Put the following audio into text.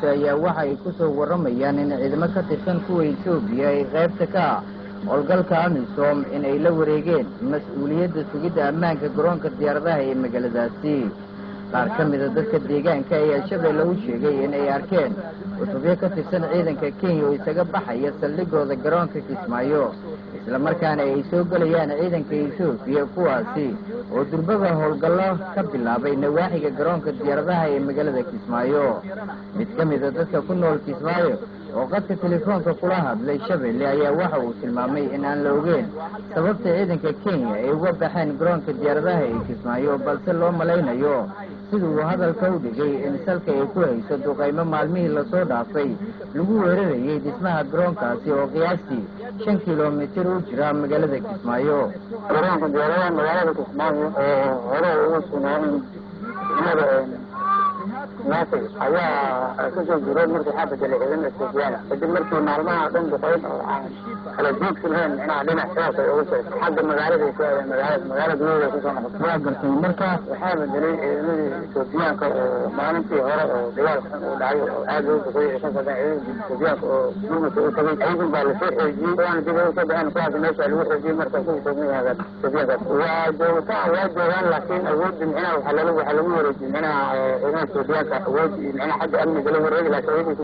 hoose ayaa waxa ay ku soo warramayaan in ciidamo ka tirsan kuwa etoobiya ay qaybta ka ah howlgalka amisom in ay la wareegeen mas-uuliyadda sugidda ammaanka garoonka diyaaradaha ee magaaladaasi qaar ka mida dadka deegaanka ayaa shabeelle u sheegay in ay arkeen cutubyo ka tirsan ciidanka kenya oo isaga baxaya saldhigooda garoonka kismaayo islamarkaana ay soo gelayaan ciidanka etoobiya kuwaasi oo durbaba howlgallo ka bilaabay nawaaxiga garoonka diyaaradaha ee magaalada kismaayo mid ka mida dadka ku nool kismaayo oo qadka telefoonka kula hadlay shabeelle ayaa waxa uu tilmaamay in aan la ogeyn sababta ciidanka kenya ay uga baxeen garoonka diyaaradaha ee kismaayo balse loo malaynayo sida uu hadalka u dhigay in salka ay ku hayso duqaymo maalmihii lasoo dhaafay lagu weerarayay dhismaha garoonkaasi oo qiyaastii shan kilomitir u jira magaalada kismaayo garoonka diyaaradaha magaalada kismaayo oo hore ugu sugnaayn degmada naasir ayaa kasoo guuray markii waxaa bedelay ciidamada ethoobiyaana kadib markii maalmaha dhan duqayn oo aan kala joogsi lahayn micnaha dhinac sidaas ay ugu jirta xagga magaalada ay ku aadeen magaalada magaalada gudaheeda kusoo noqotay waa gartay marka waxaa bedelay ciidamadii ethoobiyaanka oo maalintii hore oo dagaal xun uu dhacay oo aad loo duqeeyey ay ka socdeen ciidamadii ethoobiyaanka oo gurmudka u tagay ciidan baa lasoo xoojiyey waana dib ay usoo baxeen kuwaas meesha lagu xoojiyey marka ku degmayaada ethoobiyaankaas waa joogitaan waa joogaan laakiin awoodda micnaha waxaa lagu waxaa lagu wareejiyey micnaha ciidamada ethoobiyaanka awood micnaha xagga amniga la wareegi laakiin